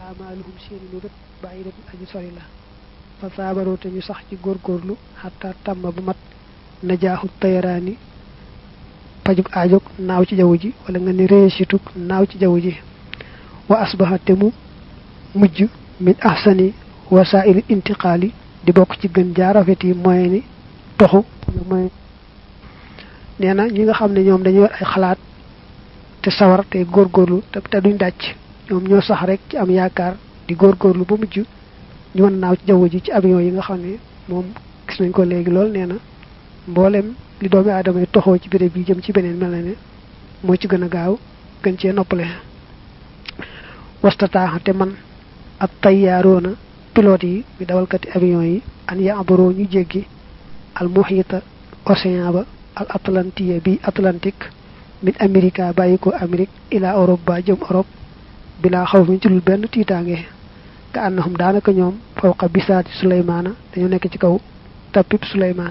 amaaluhum seeni lu rët bàyyi rët aji sori la fa saabaroo te ñu sax ci góorgóorlu xataa tàmm bu mat najaaxu tayaraani pajug aajog naaw ci jaww ji wala nga ne réussitug naaw ci jaww ji wa asbaha te mu mujj min ahsani wasaili intiqaali di bokk ci gën jaa rafet yi moyen ni toxu moyen nee na ñi nga xam ne ñoom dañu yor ay xalaat te sawar te góorgóorlu te te duñ dàcc ñoom ñoo sax rek ci am yaakaar di góorgóorlu ba mujj ñu mën naaw ci jaww ji ci avion yi nga xam ne moom gis nañ ko léegi lool nee na mboolem li doomi aadama yi toxoo ci béréb bi jëm ci beneen mel na ne moo ci gën a gaaw gën cee noppale wastataaxa te man ak tayyaaroona pilote yi mi dawalkati avion yi an ya abaroo ñu jéggi al muhita océan ba al atlantique bi atlantique min amerika bàyyi ko amérique ila europe ba jëm europe bilaa xaw mi ci lul benn tiitaange ka annahum daanaka ñoom fawqa bisaati suleymaana dañu nekk ci kaw tapip suleymaan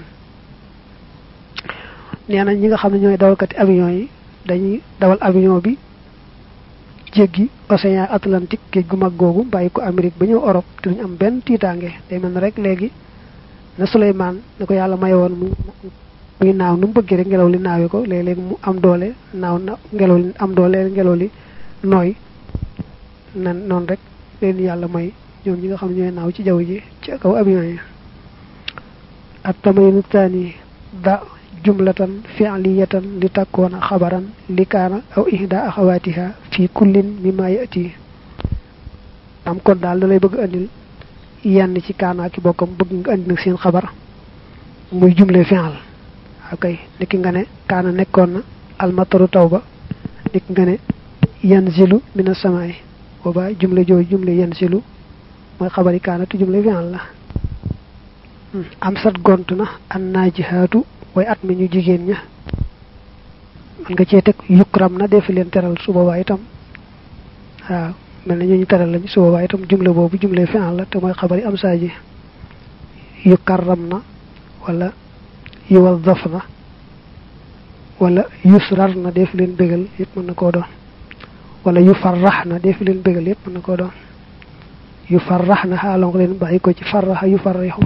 nee na ñi nga xam ne ñooy dawalkati avion yi dañuy dawal avion bi jéggi océan atlantique géej gu mag googu bàyyi ko amérique ba ñëw europe te duñu am benn tiitaange day mel ne rek léegi na suleymaan na ko yàlla mayoon mu muy naaw nu mu bëggee rek ngelaw li naawee ko léeg-léeg mu am doole naaw na ngelaw li am doole ngelaw li nooy nan noonu rek leen yàlla may ñoom ñi nga xam ne ñooy naaw ci jaww ji ci kaw avion yi at tamayinu taani da jumlatan fi'liyatan li takkoona xabaran li kaana aw ihda axawaatiha fi kullin mimma yati am kon daal da lay bëgg andil yenn ci kaanaa ki bokkam bëgg nga andi nag seen xabar muy jumle fi'al akay niki nga ne kaana nekkoon na almataru taw ba niki nga ne yanzilu mina samaay booba jumle jooju jumle yanzilu mooy xabari kaana te jumle fi'al la am sat gont na an naajihaatu way at mi ñu jigéen ña man nga cee teg yukram na defi leen teral su boobaa itam waaw mel na ñu ñu teral lañ su boobaa itam jumle boobu jumle fi'al la te mooy xabari am saa ji yukarram na wala yuwazzaf na wala yusrar na def leen bégal yépp mën na koo doon wala yufarrax na def leen bégal yépp mën na koo doon yufarrax na xaalon ko leen bàyyi ko ci farraxa yufarrixu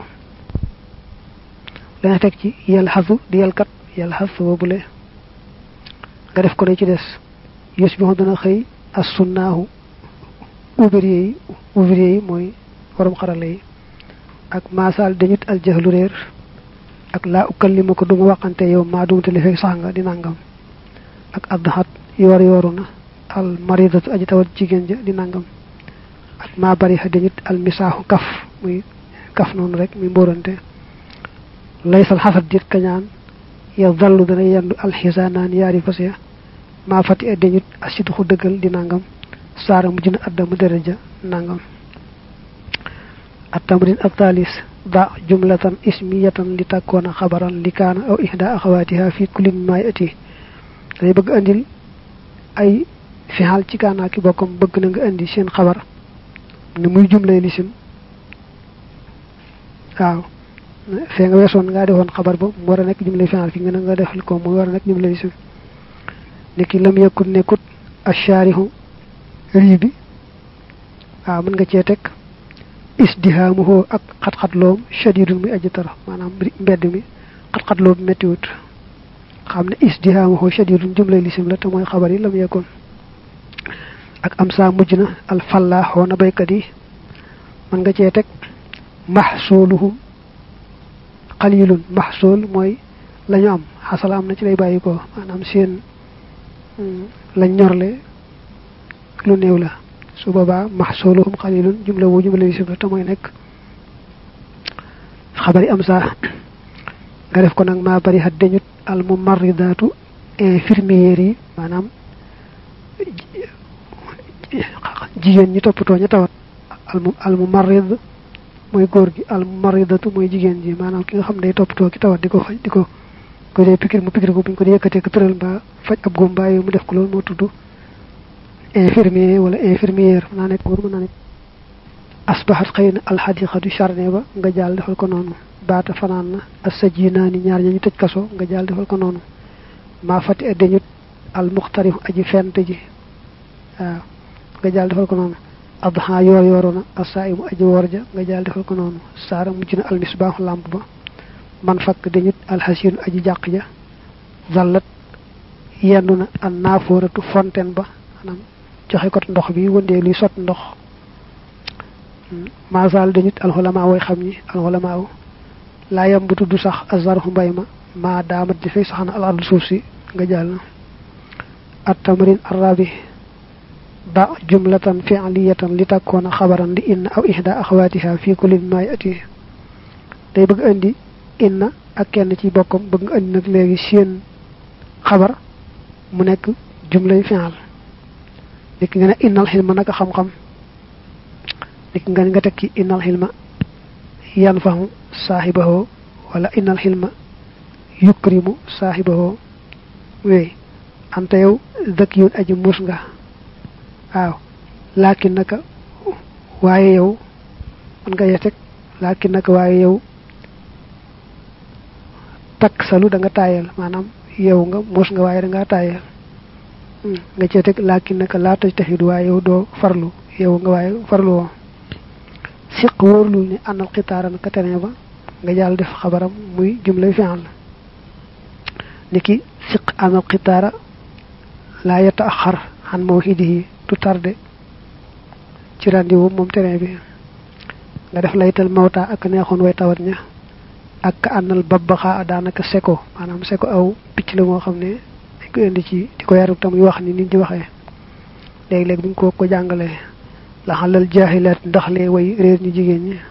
dana teg ci yalxasu di yalkat yalxas boobule nga def ko ne ci des yus bi dana xëy as sunnaahu ouvrier yi ouvrier yi mooy borom xarala yi ak maasal dañut aljahlu réer ak laa ukallima ko duma waxante yow maa dumte li fekk sax nga di nangam ak addaxat yoor yooru na al maridatu aji tawat jigéen ja di nangam ak maa bari xa dañut al misaaxu kaf muy kaf noonu rek muy mbóorante laysal xasat dit kañaan ya dallu dana yendu alxisaanaan yaari fas ya maa fati e dañut asiduxu dëggal di nangam saara mujj na addamu daraja nangam التمرين الثالث ضع جملة اسمية لتكون خبرا لكان أو إحدى أخواتها في كل ما يأتي day bëgg andil ay fixal ci kaanaa ki bokkam bëgg na nga andi seen xabar ni muy jumlay lisim waaw fee nga weesoon ngaa defoon xabar ba mu war a nekk jumlay fixal fi nga ne nga defal ko muy war a nekk jumlay lisim niki lam yakut nekkut ashaarihu rii bi waaw mën nga cee teg isdihaamuhu ak xat-xatloom shadidun muy aji tara maanaam mbedd mi xat-xatloom méttiwut xam ne isdihaamuhu shadidun jumlay lisim la te mooy xabar yi lam yekkoon ak am saa mujj na alfallaaxoo na baykat yi mën nga cee teg maxsooluhum xalilun maxsool mooy la ñu am xasala am na ci lay bàyyi ko maanaam seen lañ ñorle lu néew la su boobaa maxsuluhum xalilun jumla wu jumla yu sibla te mooy nekk xabari am saa nga def ko nag maa bari xat dañut al mumarridaatu infirmières yi maanaam jigéen ñi toppatoo ña tawat al mumarrid mooy góor gi al mumarridatu mooy jigéen ji maanaam ki nga xam ne day toppatoo ki tawat di ko faj di ko ko dee pikir mu pikir ko buñ ko dee yëkkatee ko tëral mbaa faj ab góom mbaa mu def ko loolu moo tudd infirmier wala infirmière mën naa nekk góor mën naa nekk asbaxat xëy na alxadiqatu charne ba nga jaal defal ko noonu baata fanaan na assajinaani ñaar ña ñu tëj kaso nga jaal defal ko noonu maa fati addañut al muxtarif aji fent ji waaw nga jaal defal ko noonu adha yor yorona asaimu aji worja nga jall defal ko nonu sara mujj na al misbah lamp ba man fak dañut al hasin aji jaq ja zallat yenduna an naforatu fontaine ba manam joxe ko ndox bi wonde li sot ndox ma zal dañut al ulama way xamni al ulama la yambutu du sax azarhu mbayma ma damat di fay saxna al ardu suuf si nga jall at tamrin arabi da jumlatan fi'liyatan li takuna khabaran li inna aw ihda akhawatiha fi kulli ma yati day bëgg andi inna ak kenn ci bokkam bëgg nga andi nak legi seen xabar mu nekk jumlay fi'al dik nga ne innal hilma naka xam xam dik nga nga tekki innal hilma yanfahu sahibahu wala innal hilma yukrimu sahibahu we anta yow zakiyun aji mus nga waaw lakin naka waaye yow man nga yetek lakin naka waaye yow tak salu da nga tayel manam yow nga mus nga waaye da nga tayel nga ci tek lakin naka la taj tahidu waaye yow do farlu yow nga waaye farlu wo siq worlu ni anal qitaran ka tane ba nga jall def xabaram muy jumla fi'al niki siq anal qitara la yataakhar han mawhidihi du tardé ci rendez-vous mom terrain bi nga def laytal mawta ak neexon way tawat ña ak anal babbaxa danaka seko manam seko aw picc la mo xamne dañ ko indi ci diko yaru tam yu wax ni nit ñi waxe leg leg buñ ko ko jangale la halal jahilat ndax le way reer ñi jigen ñi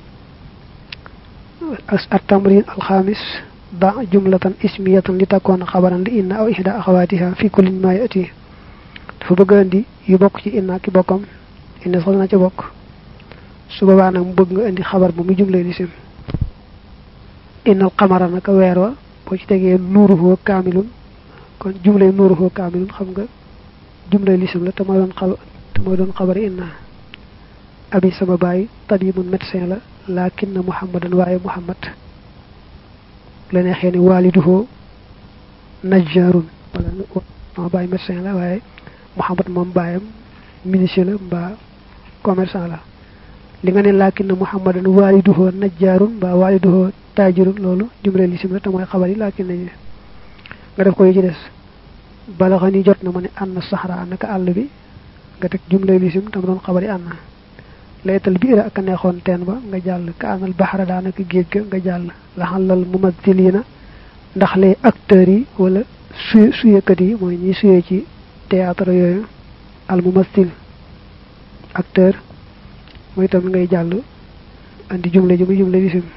as at-tamrin al-khamis ba jumlatan ismiyatan li takuna khabaran li inna aw ihda akhawatiha fi kulli ma yati dafa bëgg andi yu bokk ci inna ki bokkam inna sax na ci bokk su boobaa nag mu bëgg nga andi xabar bu mu jumlee lisim innal qamara naka weer wa boo ci tegee nuuruhu kaamilun kon jumlay nuuruhu kaamilun xam nga jumlay lisim la te mooy doon xabar te mooy doon xabar inna abi sama baay tabibun médecin la lakin na muhammadan waaye muhammad la neexee ni waliduhu najjarun wala sama baay médecin la waaye muhammad moom baayam ministre la mbaa commerçant la li nga ne lakin muhammadan waliduhu najjarun mbaa waliduhu tajirun loolu jumle lisim la te mooy xabar yi lakin nañu nga def ko yi ci des bala xani jot na mu ne anna sahra naka àll bi nga teg jumle lisim tam doon xabar yi anna laytal biira ak neexoon teen ba nga jàll ka anal bahra daanaka géej ga nga jàll la xalal mumathilina ndax les acteurs yi wala su suyekat yi mooy ñi suyee ci théâtre yooyu al mumathil acteur mooy tam ngay jàll andi jumle ji muy jumle lisim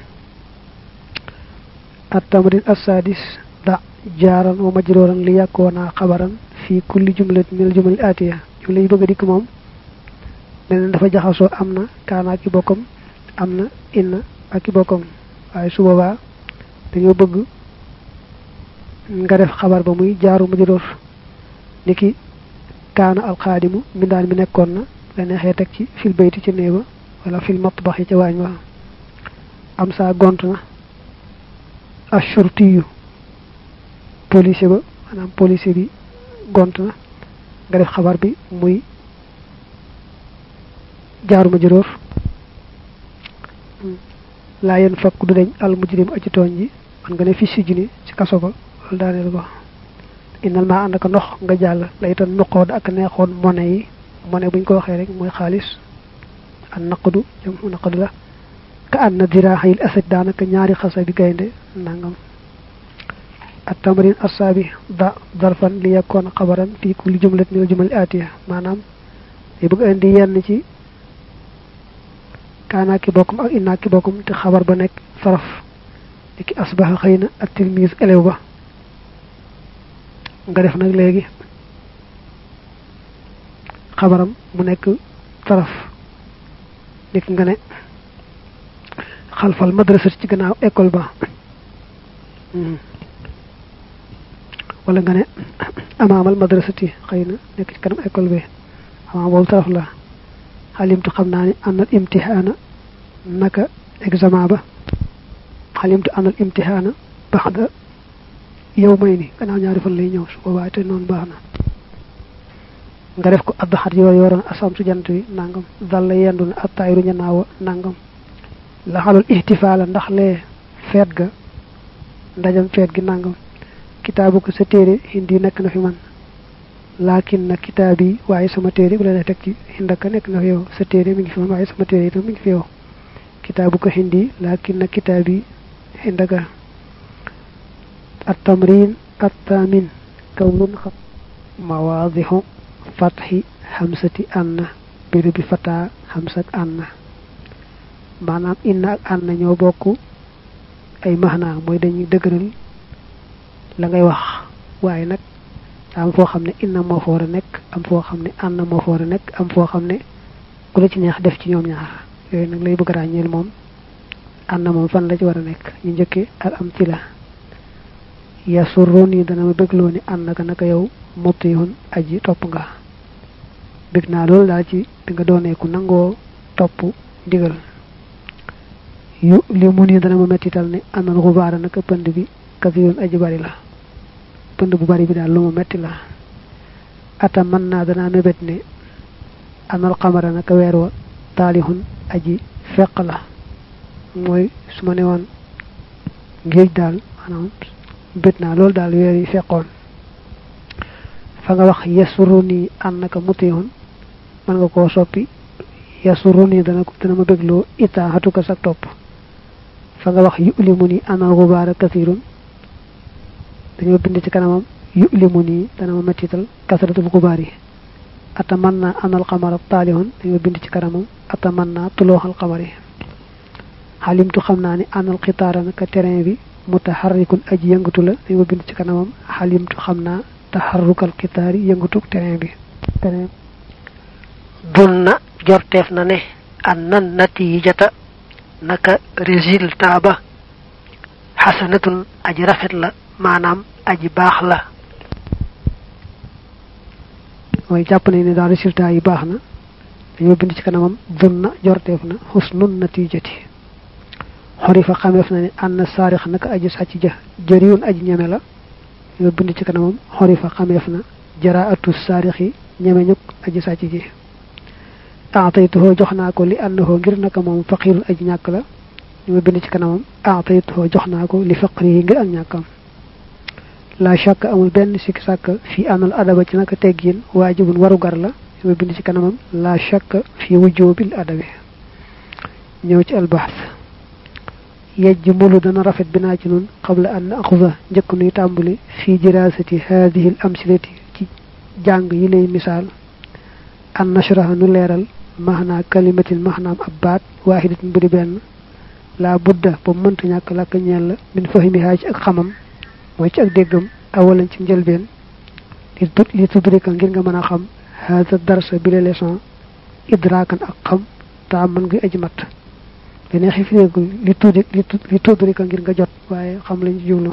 التمرين السادس ضع جارا ومجرورا ليكون خبرا في كل جملة من الجمل الآتية جملة يبقى ديك موم من dafa jaxaso amna kana ki bokom amna inna ak ki bokom waaye su boobaa dañoo bëgg nga def xabar ba muy jaaru majroor niki kaana alxaadimu mindaan mi nekkoon na la neexee teg ci fil bayti ci néeba wala fil matbaxi ca waañ wa am saa gont na ashurtiyu police ba maanaam police bi gont na nga def xabar bi muy jaaruma juróor laa yen fakk du deñ al mujrim aji tooñ ji man nga ne fi si juni ci kaso ba loolu daaneel ko inal maa ànd ak ndox nga jàll laytan nuqood ak neexoon mone yi mone buñ ko waxee rek mooy xaalis an naqdu jam naqdu la ka anna dirahil asad daanaka ñaari xasa bi gaynde nangam التمرين السابع ضع ظرفا ليكون خبرا في كل جملة من الجمل الآتية معنام يبقى عندي ين ci kana ki bokum ak inna ki bokum te xabar ba nek saraf ki asbaha xeyna at tilmiz elew ba nga def nak legi xabaram mu nek saraf nek nga ne xalfal madrasa ci gannaaw école ba wala nga ne amaamal madrasati xeyna nek ci kanam école bi ama bol taraf la xalimtu xam naa ni anal imtihaana naka examen ba xalimtu anal imtihaana baxda yow may ni gannaaw ñaari fan lay ñëw su boobaa te noonu baax na nga def ko addaxat yoor yooroon asam su jant wi nangam dalla yendu na attaayiru ñanaawa nangam la xalul ihtifaala ndax lee feet ga ndajam feet gi nangam kitaabu ko sa téere hindi nekk na fi man laakin na kitaab yi waaye sama téere bu la def teg ci hindaka nekk na fi yow sa téere mi ngi fi man waaye sama téere itam mi ngi fi yow kitaabu ko hindi laakin na kitaab yi hindaka at tamrin at tamin kawnun xam mawaadixu fatxi xamsati anna béréb bi fataa xamsak anna maanaam inna ak anna ñoo bokk ay maxnaa mooy dañuy dëgëral la ngay wax waaye nag am foo xam ne inna moo fa war a nekk am foo xam ne anna moo fa war a nekk am foo xam ne ku la ci neex def ci ñoom ñaar yooyu nag lay bëgg ràññeel moom anna moom fan la ci war a nekk ñu njëkkee al am ci la yasurrun yi dana ma bégloo ni ànd naka naka yow mutihun aji topp nga bég naa loolu daal ci bi nga doonee ku nangoo topp ndigal yu li mu nii dana ma mettital ne anal xubaara naka pënd bi kasirun aji bari la pënd bu bari bi daal lu ma metti la ata mën naa danaa mébét ne anal xamara naka weer wa taalihun aji feq la mooy su ma ne woon géej daal maanaam bét naa loolu daal weer yi feqoon fa nga wax yasuru nii ànd naka mutihun mën nga koo soppi yasuru nii dana ko dana ma bégloo itaa xatuka sa topp fa nga wax yulimu nii anal xubaara kasirun dañoo bind ci kanamam yulimu nii dana ma mettital kasratul xubaar yi ata mën naa anal xamara taalihun dañoo bind ci kanamam ata mën naa tulooxal xamar yi xalimtu xam naa ni anal xitaara naka terrain bi mutaharrikun aji yëngatu la dañoo bind ci kanamam xalimtu xam naa taxarrukal xitaar yi yëngatu terrain bi terrain bun na jorteef na ne an nan natijata naka résultat ba xasanatun aji rafet la maanaam aji baax la mooy jàpp nañ ne daal résultat yi baax na dañoo bind ci kanamam bun na jorteef na xusnun natijati xori fa xameef na ne ànd na saarix naka aji sàcc ja jëriwun aji ñeme la dañoo bind ci kanamam xori fa xameef na jaraatu saarixi ñeme ñuk aji sàcc ji aataytuhoo jox naa ko li àndahoo ngir naka moom faqirun aji ñàkk la ñu ma bind ci kanamam aataytuhoo jox naa ko li faqri yi ngir ak ñàkkam la shakk amul benn sikk sàkk fii anal adaba ci naka teggin waajibun warugar la ñu ma bind ci kanamam la shakk fii wujubil adabi ñëw ci albaas yejj mulu dana rafet binaa ci nun qabla an axuda njëkk nuy tàmbali fii dirasati hadihi al amsilati ci jàng yi lay misaal an nashraha nu leeral maxnaa kalimatin maxnaam ab baat waaxidatin bu di benn laa budda ba mënta ñàkk làkk ñeel la min fahimihaa ci ak xamam mooy ci ak déggam awalan ci njëlbeen li li tudrika ngir nga mën a xam haada darsa bi la leçon idraakan ak xam taa mën nga aji mat dene xifiréegul li tuddi li tudrika ngir nga jot waaye xam lañ jublu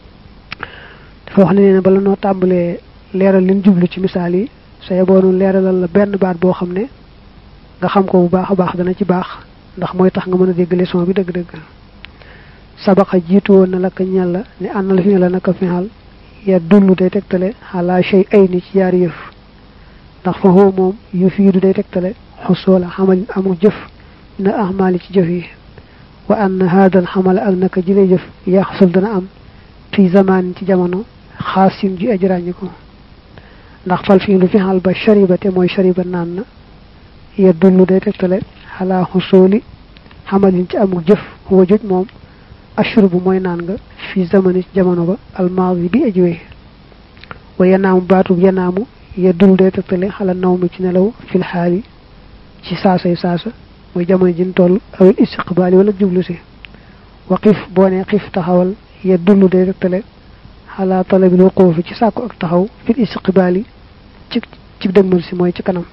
dafa wax ne nee na bala noo tàmbalee leeral liñ jublu ci misaal yi sa yeboonu leeralal la benn baat boo xam ne nga xam ko bu baax a baax dana ci baax ndax mooy tax nga mën a dégg leçon bi dëgg-dëgg sabaxa jiitu woon na la ka ñel la ne ànnal fi ne la naka fixal ya dullu day tegtale xalaa shay ay ni ci yaari yëf ndax fa xoo moom yu fiidu day tegtale xusoola xamalin amul jëf na ahmaali ci jëf yi wa ann haadal xamala ak naka ji lay jëf yaxsul dana am fi zamaan ci jamono xaasin ji aji ràññi ko ndax fal fii lu fi xal ba shariba te mooy shariba naan na ya dullu day tegtale xalaa xusooli xamalin ci amul jëf huwa joj moom ashurbu mooy naan nga fi zamani ci jamono ba almaadi bi ajiwee wa yanaamu baatub yanaamu ya dullu day tegtale xala naw mi ci nelaw fil xaali ci saasay saasa mooy jamono jin toll awil istiqbaali wala jublu si wa xif boo ne xif taxawal ya dullu day tegtale xalaa talabil wuquufi ci sàkku ak taxaw fil istiqbaali ci ci dëgmal si mooy ci kanam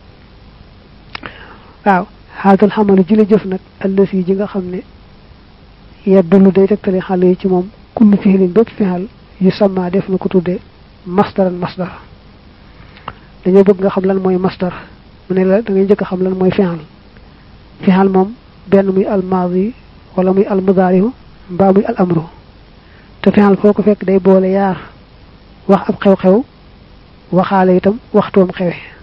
waaw xaatal xamalu ji la jëf nag ëllësi ji nga xam ne yeddulu day tegtale xale yi ci moom kullu fixilin bépp fixal yu sama def na ko tudde masdaran masdar dañoo bëgg nga xam lan mooy masdar mu ne la da ngay njëkk a xam lan mooy fixal fixal moom benn muy al maadi wala muy al mudaarihu mbaa muy al amru te fixal foo ko fekk day boole yaar wax ab xew-xew waxaale itam waxtoom xewe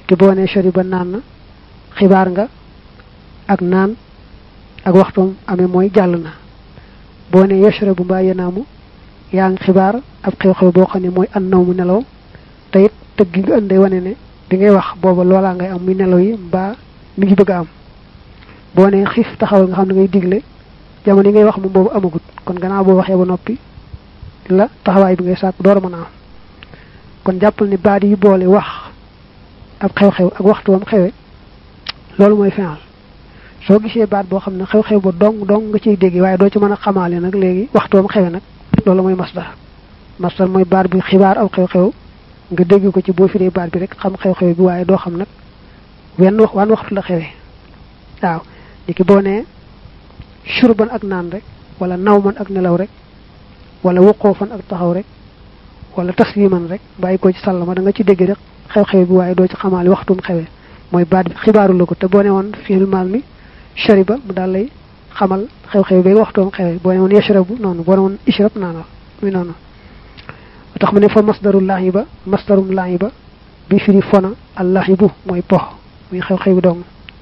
ki boo nee shariba naan na xibaar nga ak naan ak waxtoom amee mooy jàll na boo nee yashrabu mbaa yanaamu yaa ngi xibaar ab xew-xew boo xam ne mooy an naw mu nelaw te it tëgg gi nga ëndee wane ne bi ngay wax booba loolaa ngay am muy nelaw yi mbaa mi ngi bëgg a am boo nee xiif taxawal nga xam ne ngay digle jamono yi ngay wax moom boobu amagut kon gannaaw boo waxee ba noppi la taxawaay bi ngay sàkk door a mën a am kon jàppal ni baat yi boole wax ab xew-xew ak waxtu wam xewe loolu mooy final soo gisee baat boo xam ne xew-xew ba dong dong nga ciy dégg waaye doo ci mën a xamaale nag léegi waxtu wam xewe nag loolu mooy masdar masdar mooy baat bi xibaar aw xew-xew nga dégg ko ci boo firee baat bi rek xam xew-xew bi waaye doo xam nag wenn wax waan waxtu la xewe waaw li ki boo nee shurban ak naan rek wala nawman ak nelaw rek wala wuqoofan ak taxaw rek wala tasliman rek bàyyi ko ci sàllama da nga ci dégg rek xew-xew bi waaye doo ci xamaali waxtum xewe mooy baat bi xibaaru la ko te boo ne woon fiil maal mi shariba mu daal lay xamal xew-xew bi waxtoom xewe boo ne woon yashrabu noonu boo ne woon ishrab naana muy noonu tax mu ne fa masdaru lahiba masdarum lahiba bi firi fona al lahibu mooy pox muy xew-xew bi dong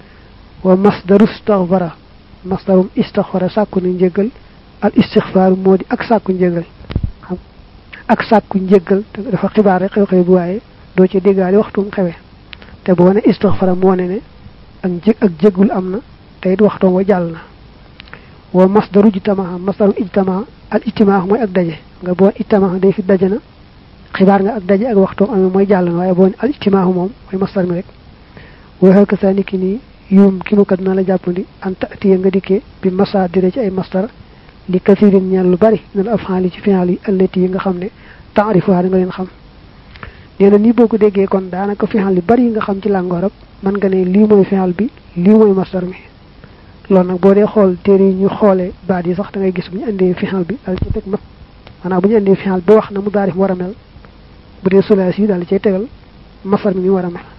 wa masdaru istaghfara masdarum istaghfara sàkku na njëggal al istighfar moo di ak sàkku njëggal xam ak sàkku njëggal dafa xibaar rek xew-xew bi waaye doo ci déggaale waxtum xewe te boo ne istighfara moo ne ne ak jég ak jéggul am na te it waxtoom wa jàll na wa masdaru ijtamaa masdaru ijtamaa al ijtimaa mooy ak daje nga boo ijtamaa day fi daje na xibaar nga ak daje ak waxtoom amee mooy jàll na waaye boo ne al ijtimaa moom mooy masdar mi rek waxal ka saa niki nii yuum ki mu kat na la jàppandi an taatiya nga dikkee bi masaadira ci ay masdar li kasirin ñeel lu bari minal af'aali ci fi'aal yi allati yi nga xam ne taarifuha da nga leen xam nee na nii boo ko déggee kon daanaka fi'aal yu bari yi nga xam ci làngu arab mën nga ne lii mooy fi'aal bi lii mooy masdar mi loolu nag boo dee xool téere yi ñu xoolee baat yi sax da ngay gis bu ñu indee fi'aal bi daal ci teg ma maanaam bu ñu indee fi'aal ba wax na mu daarif war a mel bu dee sulaas yi daal di cay tegal masdar mi mi war a mel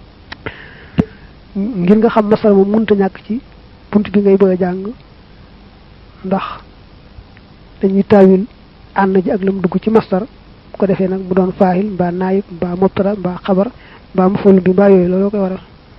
ngir nga xam masdar moom mënta ñàkk ci bunt bi ngay bëgg a jàng ndax dañuy taawil ànd ji ak lam dugg ci masdar bu ko defee nag mu doon faahil mbaa naayib mbaa mubtada mbaa xabar mbaa maful bi mbaa yooyu looloo koy waral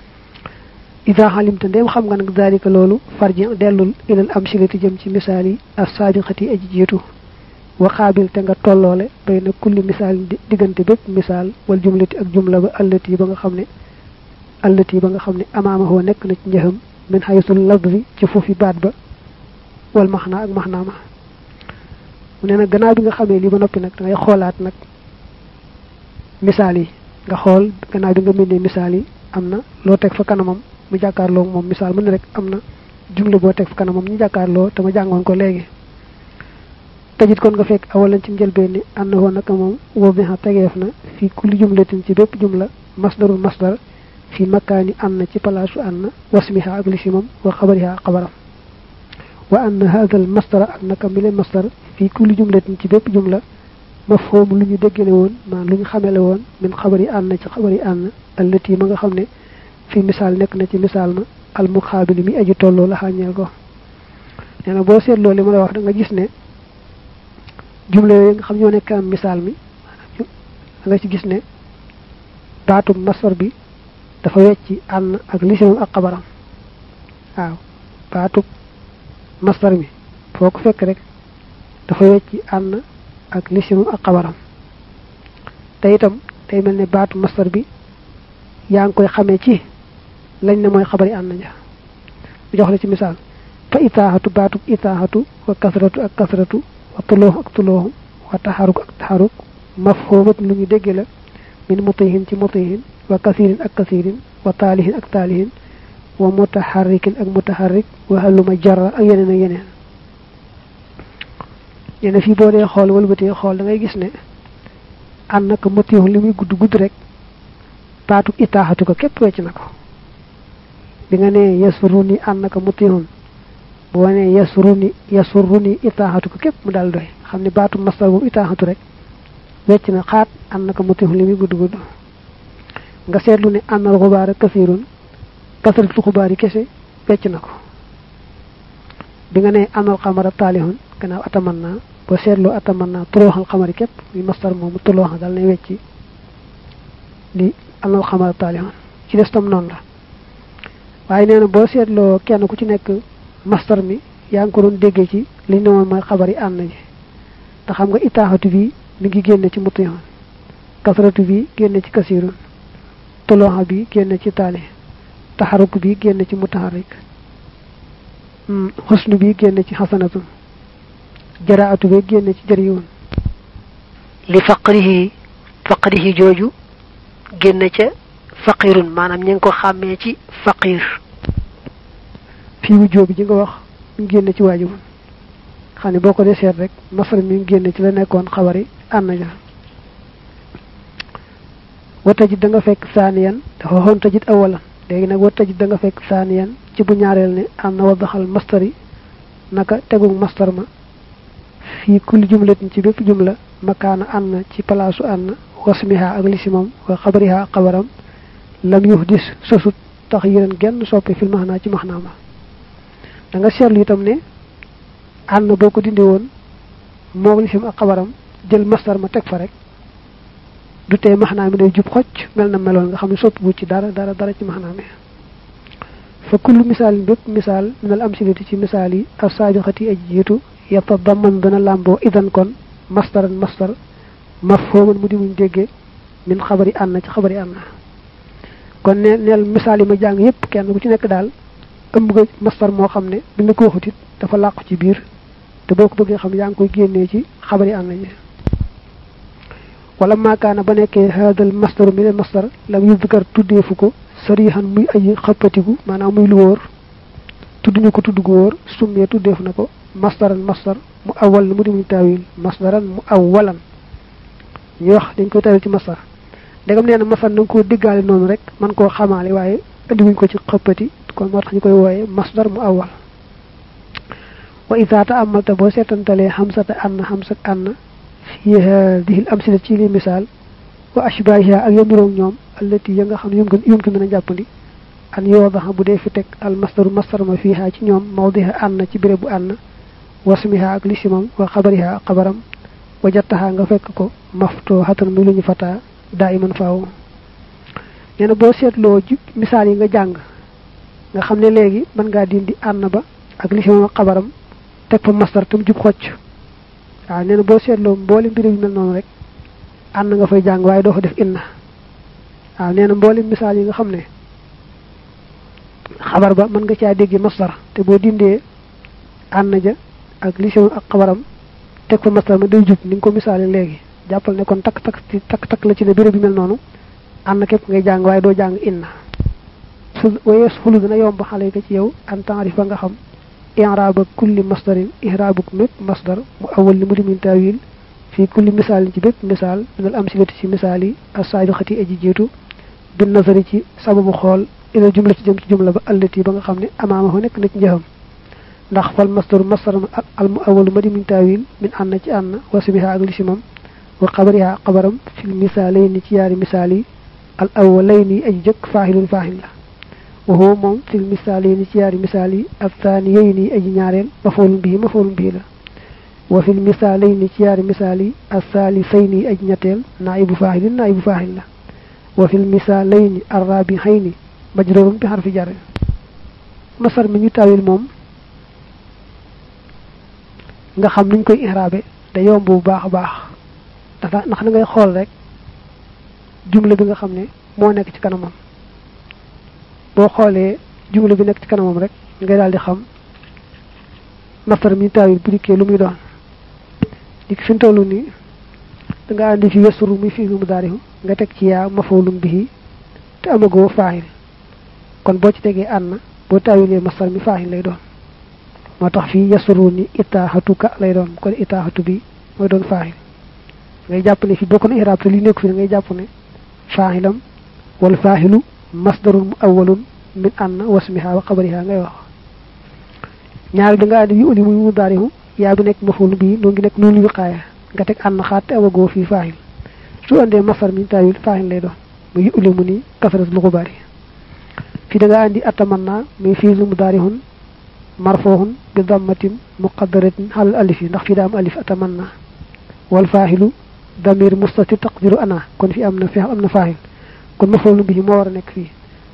ida xalimta ndéem xam nga nag daalika loolu farji dellul ilal amsilati jëm ci misaal yi as saabiqati aji jiitu wa xaabil te nga tolloole bay na kulli misaal diggante bépp misaal wal jumlati ak jumla ba allati ba nga xam ne allati ba nga xam ne amaamahoo nekk na ci njëxam min xaysul lafzi ci foofi baat ba wal maxnaa ak maxnaa ma mu ne nag gannaaw bi nga xamee lii ba noppi nag da ngay xoolaat nag misaal yi nga xool gannaaw bi nga bindee misaal yi am na loo teg fa kanamam mu jàkkaarloo moom misaal mu ne rek am na jumle boo teg fa kanamam ñu jàkkaarloo te ma jàngoon ko léegi tajit kon nga fekk awalan ci njëlbeen ni ànd na woon naka moom woo bi xa tegeef na fii kulli jumlatin ci bépp jumla masdarul masdar fi makaani ànd na ci palaasu ànd na wasmiha ak lisimam wa xabariha xabaram wa ann hada al masdara ak naka mi leen masdar fii kulli jumlatin ci bépp jumla mafhum lu ñu déggale woon maan lu ñu xamele woon min xabar yi ànd na ci xabar yi ànd allati ma nga xam ne fi misaal nekk na ci misaal ma al muxaabili mi aji tolloo la xàññeel ko nee na boo seetloo li ma la wax da nga gis ne jumla yooyu nga xam ñoo nekk am misaal mi da nga ci gis ne baatu masdar bi dafa wecci ànd ak lisimam ak xabaram waaw baatu masdar mi foo ko fekk rek dafa wecci ànd ak lisimam ak xabaram te itam day mel ne baatu masdar bi yaa ngi koy xamee ci lañ ne mooy xabari ànd ja bu jox la ci misaal fa itaaxatu baatu itaaxatu wa kasratu ak kasratu wa tulooxu ak tulooxu wa taxaruk ak taxaruk mafhumat lu ñu dégge la min mutihin ci mutihin wa kasirin ak kasirin wa taalihin ak taalihin wa mutaharrikin ak mutaharrik wa haluma jarra ak yeneen ak yeneen ñene fii boo dee xool wëlbatee xool da ngay gis ne ànd naka mutihu li muy gudd gudd rek baatu itaaxatu ko képp wecc na ko bi nga nee yasuruni ànd naka mutihun boo nee yasuruni yasuruni itaaxatu ko képp mu daal doy xam ne baatu masdar boobu itaaxatu rek wecc na xaat ànd naka mutihun li muy gudd gudd nga seetlu ne ànnal xubaar ak kasirun kasaratul xubaar yi kese wecc na ko bi nga nee ànnal xamara taalihun gannaaw ataman naa boo seetloo ataman naa tulooxal xamari képp muy masdar moomu tulooxa dal nay wecci di ànnal xamara taalihun ci des tam noonu la waaye nee na boo seetloo kenn ku ci nekk mastar mi yaa ngi ko doon déggee ci li ñu ne woon mooy xabar yi ànd ji te xam nga itaaxatu bi mi ngi génne ci mutiyoon kasratu bi génne ci kasirun toloxa bi génne ci taali taxaruk bi génne ci mutaxarik xusnu bi génne ci xasanatun jaraatu bi génne ci jëriwoon li faqrihi faqrihi jooju génne ca faqirun maanaam ñu ngi ko xàmmee ci faqir fii wu jóobi ji nga wax ñu génne ci waajibun xam ne boo ko dee seet rek masar mi ngi génne ci la nekkoon xabari ànd ja watajit da nga fekk saaniyan dafa waxoon tajit awalan léegi nag watajit da nga fekk saaniyan ci bu ñaareel ne am na wadaxal mastari naka tegu mastar ma fii kulli jumlatin ci bépp jumla makaana ànd ci palaasu ànd wasmiha ak lisimam wa xabariha ak xabaram lam yuhdis sosut tax yéren genn soppi fil maxnaa ci maxnaa ma da nga seetlu itam ne ànd boo ko dindi woon moog lisim ak xabaram jël mastar ma teg fa rek du tee maxnaa mi day jub xocc mel na meloon nga xam ne soppi bu ci dara dara dara ci maxnaa mi fa kullu misaalin bépp misaal minal amsilati ci misaal yi as saabiqati aj jiitu yatadamman dana làmboo idan kon mastaran mastar mafhooman mu di muñ déggee min xabari ànd ci xabari ànd kon ne neel misaal yi ma jàng yépp kenn ku ci nekk daal ëmb nga mastar moo xam ne bi nga ko waxut it dafa làqu ci biir te boo ko bëggee xam yaa ngi koy génnee ci xabari ànd yi wala maakaana ba nekkee haadal mastaru mi ne mastar lam yudkar tuddeefu ko sarihan muy ay xappatiku maanaam muy lu wóor tudduñu ko tudd gu wóor summee tuddeef na ko masdaran masdar mu awal mu di muñ taawil masdaran mu awalan ñu wax dañ koy tawil ci masdar ndegam nee na masdar na nga koo diggaale noonu rek man koo xamaale waaye indiwuñ ko ci xëppati kon moo tax ñu koy wooye masdar mu awal wa ida taamalta boo seetantalee xamsata ann xamsak ann fi hadihi l amsila ci li misaal wa ashbahiha ak yamiroog ñoom allati ya nga xam ne yum yum ki mën a jàppandi an yoodaxa bu dee fi teg al masdaru masdar ma fiiha ci ñoom mawdiha ànn ci béréb bu ànn wasmiha ak lisimam wa xabariha ak xabaram wa jattaha nga fekk ko maftoo xatan muy lu ñu fataa daa iman faaw nee na boo seetloo ji misaal yi nga jàng nga xam ne léegi mën ngaa dindi ànn ba ak lisimam ak xabaram teg fa masdar tam jub xocc waaw nee na boo seetloo mboole mbir yu mel noonu rek ànn nga fay jàng waaye doo fa def inna waaw nee na mboole misaal yi nga xam ne xabar ba mën nga caa dégg masdar te boo dindee ànn ja ak lisim ak xabaram teg fa masdar ma day jub ni nga ko misaale léegi jàppal ne kon takk takk ci takk takk la ci ne béréb bi mel noonu ànn képp ngay jàng waaye doo jàng inna su wayees xulu dina yomb xale ko ci yow an taarifa nga xam i'raaba kulli masdarin i'raabuk mépp masdar mu awal li mu di min taawil fii kulli misaalin ci bépp misaal minal amsilati ci misaal yi as-saabiqati aji jiitu bin nazari ci sababu xool ila jumla ci jëm ci jumla ba allati ba nga xam ne amaama nekk na ci njëxam ndax fal masdaru masdar al mu awalu ma di min taawil min ànn ci ànn wasmiha ak lisimam wa xabariha xabaram fil misaalayni ci yaari misaal yi al awalayni aji jëkk faahilun faahil la wa huwa moom fil misaalayni ci yaari misaal yi al thaaniyayni aji ñaareel mafoolun bii mafoolun bii la wa fil misaalayni ci yaari misaal yi al thaalisayni aji ñetteel naibu faahilin naibu faahil la wa fil misaalayni al raabihayni majrurun bi xarfi jar masar mi ñu tawil moom nga xam nuñ koy ihrabe da yomb bu baax a baax dafa ndax da ngay xool rek jumla bi nga xam ne moo nekk ci kanamam boo xoolee jumla bi nekk ci kanamam rek ngay daal di xam masar mi ñu tawil bu dikkee lu muy doon di fi tollu nii da nga andi fi yasuru muy fi mu daarihu nga teg ci yaa mafoolum bihi te amagoo faahil kon boo ci tegee ànn boo taawilee masar mi faaxin lay doon moo tax fii yasuru ni itaaxatuka lay doon kon itaaxatu bi mooy doon faaxil ngay jàpp ne fii bokk na iraab te li nekk fi ngay jàpp ne faaxilam wal faaxilu masdarun mu awalun min ànn wasmiha wa xabariha ngay wax ñaari da nga andi yu uli muy mu daarihu yaa bi nekk mafoolu bii noo ngi nekk noonu wiqaaya nga teg ànn xaat te amagoo fii faaxil su andee masar mi taawil faaxil lay doon mu yu uli mu ni kasarat lu ko bari fi da nga andi atamanna muy fiilu mudaarihun marfuhun bi dammatin muqaddaratin xalal alif yi ndax fii daa am alif atamanna wal faaxilu damir mustatir taqdiru ana kon fi am na feex am na faaxil kon mafoolu bi moo war a nekk fii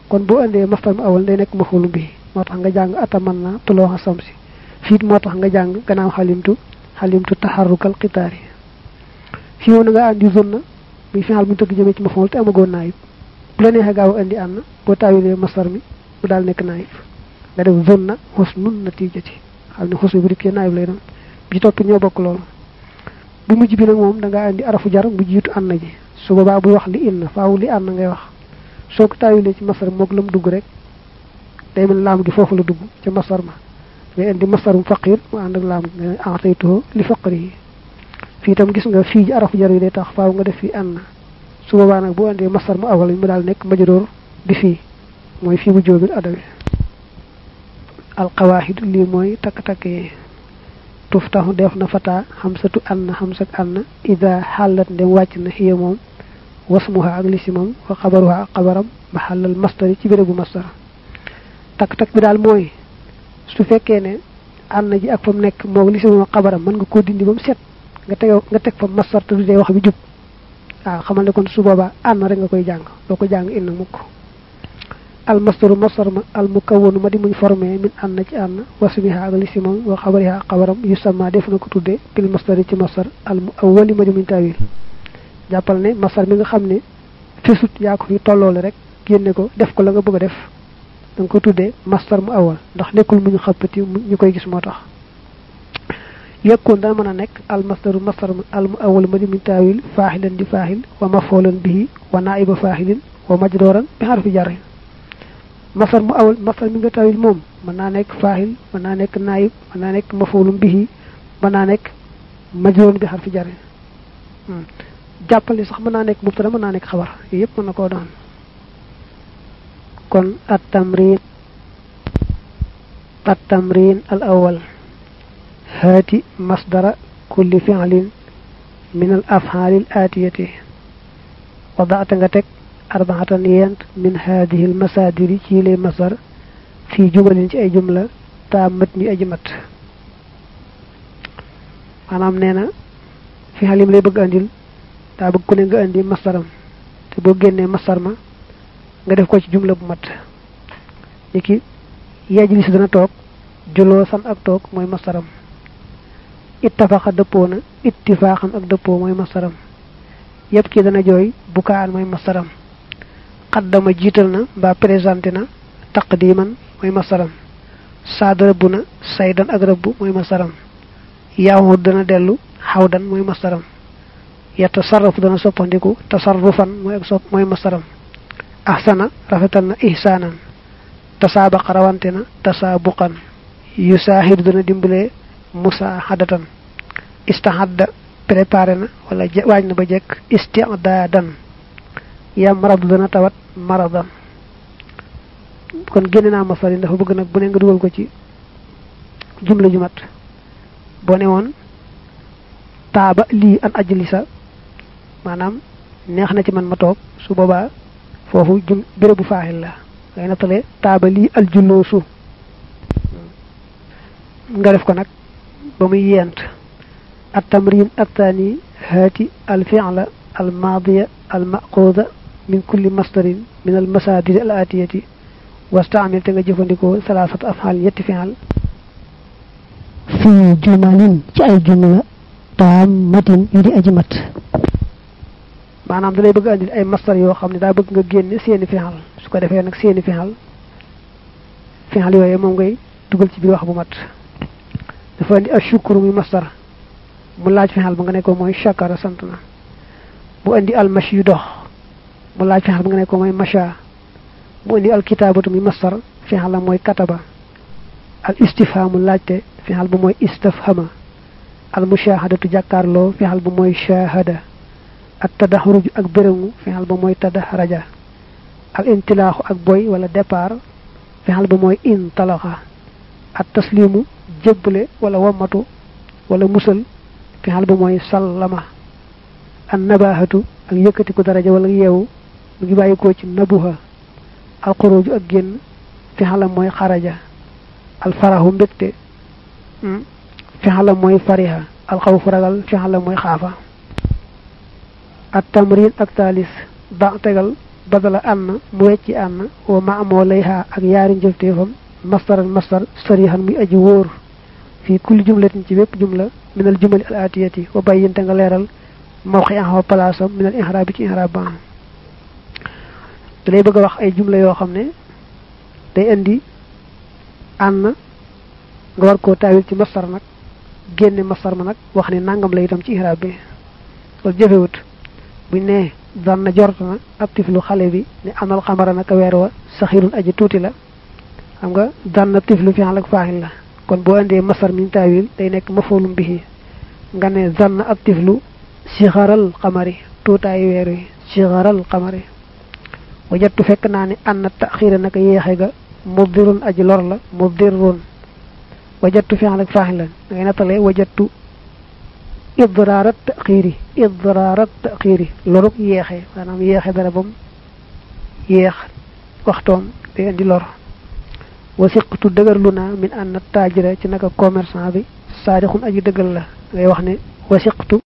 kon boo andee mastar mu awal day nekk mafulu bi moo tax nga jàng ataman na tuloo xasam si fiit moo tax nga jàng gannaaw xalimtu xalimtu taxarrukal xitaari fii moom na nga andi zunna muy final bu ñu tëgg jëmee ci maful te amagoon naayib bu la neexee gaaw andi ànd boo taawilee mastar mi mu daal nekk naayib nga def zunna husnun natijati xam ne xus bi bu dikkee naayib lay doon bi topp ñoo bokk loolu bu mujj bi nag moom da ngaa andi arafu jar mu jiitu ànd ji su boobaa buy wax li inna faaw li ànd ngay wax soo ko taawilee ci masar moog lam dugg rek day mel laam gi foofu la dugg ca masar ma ngay indi masarum faqir mu ànd ak laam nga ataytuhu li faqri yi fii itam gis nga fii ji arafu jar yi day tax faaw nga def fii ànd su boobaa nag bu andee masar mu awal mu daal nekk majadoor bi fii mooy fii bu jóobil adawi alqawaahid lii mooy takk-takk yi tuftaxu def na fata xamsatu ann xamsak ann ida xàllat ndem wàcc na xiya moom wasmuha ak lisimam wa xabaruha ak xabaram maxallal mastari ci bérébu mastar takk-takk bi daal mooy su fekkee ne ànn ji ak fa mu nekk moog lisimam ak xabaram mën nga koo dindi ba mu set nga teg nga teg fa mastar te du dee wax bi jub waaw xamal ne kon su boobaa ànn rek nga koy jàng doo ko jàng inn mukk al mastaru mastar ma al mukawwanu ma di muñ formé min ànn ci ànn wasmiha ak lisimam wa xabariha ak xabaram yu sama def na ko tudde bil mastari ci mastar al mu awwali ma di muñ tawil jàppal ne masar mi nga xam ne fesut yaa ko fi tolloole rek génne ko def ko la nga bëgg a def da nga ko tuddee mastar mu awal ndax nekkul mu ñu xappati ñu koy gis moo tax yekkoon dana mën a nekk al mastaru mastar al mu awal ma di min taawil faaxilan di faaxil wa mafoolan bihi wa naiba faaxilin wa majdooran bi xarfi jar masar mu awal masar mi nga taawil moom mën naa nekk faaxil mën naa nekk naayib mën naa nekk mafoolum bihi mën naa nekk majdoon bi xarfi jar jàppale sax mën naa nekk mubtada mën naa nekk xabar yooyu yëpp mën na koo doon kon at tamrin at tamrin al awal haati masdara kulli fi'lin min al af'alil atiyati wadaata nga teg arbaatan yent min haadihi al masadiri ci lay masdar fii jumalin ci ay jumla taa mat ñu aji mat maanaam nee na fi'al yim lay bëgg andil daa bëgg ku ne nga indi mastaram te boo génnee mastar ma nga def ko ci jumla bu mat ni ki yajlis dana toog juloo san ak toog mooy mastaram ittafaqa dëppoo na ittifaaxan ak dëppoo mooy mastaram yépp ki dana jooy bukaan mooy mastaram xaddama jiital na mbaa présenté na taqdiman mooy mastaram saad rëbb na saydan ak rëbb mooy mastaram yaahud dana dellu xawdan mooy mastaram yatasarrafu dana soppandiku tasarrufan mooy ak sopp mooy masaram ahsana rafetal na ihsaanan tasaabaqa rawante na tasaabuqan yusaahidu dana dimbale musaahadatan istahadda préparé na wala waaj na ba jekk istidaadan yamradu dana tawat maradan kon génne naa masar yi dafa bëgg nag bu ne nga dugal ko ci jumla ju mat boo ne woon taaba lii an ajlisa maanaam neex na ci man ma toog su boobaa foofu jum bérébu faaxil la ngay nattale taaba lii aljulloosu nga def ko nag ba muy yent at tamrin athani haati al fi'la al maadiya al maquda min kulli masdarin min al masadir al atiyati wastaamil te nga jëfandikoo salaasat afxaal ñetti fi'al fi jumalin ci ay jumla taam matin yu di aji mat maanaam da lay bëgg andil ay mastar yoo xam ne daa bëgg nga génne seeni fixal su ko defee nag seeni fixal fixal yooyu moom ngay dugal ci biir wax bu mat dafa andi ak shukru muy mastar mu laaj fixal ba nga ne ko mooy shakara sant na mu andi almash yu dox mu laaj fixal ba nga ne ko mooy masha mu andi alkitaabatu muy mastar fixal la mooy kataba al istifhamu laajte fixal bu mooy istafhama al mushahadatu jàkkaarloo fixal bu mooy shahada ak tadaxruj ak béréngu fexal ba mooy tadaxraja al intilaaxu ak boy wala départ fexal ba mooy intalaxa ak taslimu jébbale wala wamatu wala musal fexal ba mooy sallama an nabahatu ak yëkkatiku daraja wala yeewu mu ngi bàyyikoo ci nabuha al xuruju ak génn fexalam mooy xaraja al farahu mbégte fexalam mooy fariha al xawfu ragal fexalam mooy xaafa at tamrin ak taalis ba tegal badala ànn mu wecci ànn wa ma amoo lay xaa ak yaari njëfteefam mastaran mastar sarihan muy aji wóor fii kulli jumlatin ci bépp jumla minal jumali al atiyati wa bayyinte nga leeral mawxi en place am minal ihraab bi ci ihraab ba da lay bëgg a wax ay jumla yoo xam ne day indi ànn nga war koo taawil ci mastar nag génne mastar ma nag wax ne nangam la itam ci ihraab bi loolu jëfewut buñ ne dan na jort na ab tiflu xale bi ne amal xamara naka weer wa saxirun aji tuuti la xam nga dan na tiflu fi ak faaxil la kon boo indee masar min taawil day nekk mafoolum bihi nga ne dan na ab tiflu sixaral xamari tuutaayu weer wi sixaral xamari wajattu fekk naa ne an na taxira naka yéexe ga mubdirun aji lor la mubdirun wajattu fi ak faaxil la da ngay nattalee wajattu idraarat taxiiri idraarat taxiiri loruk yeexe maanaam yeexe dara bam yeex waxtoom day indi lor wasiqtu dëgërlu naa min ànd taajira ci naka commerçant bi saadixun aji dëggal la ngay wax ne wasiqtu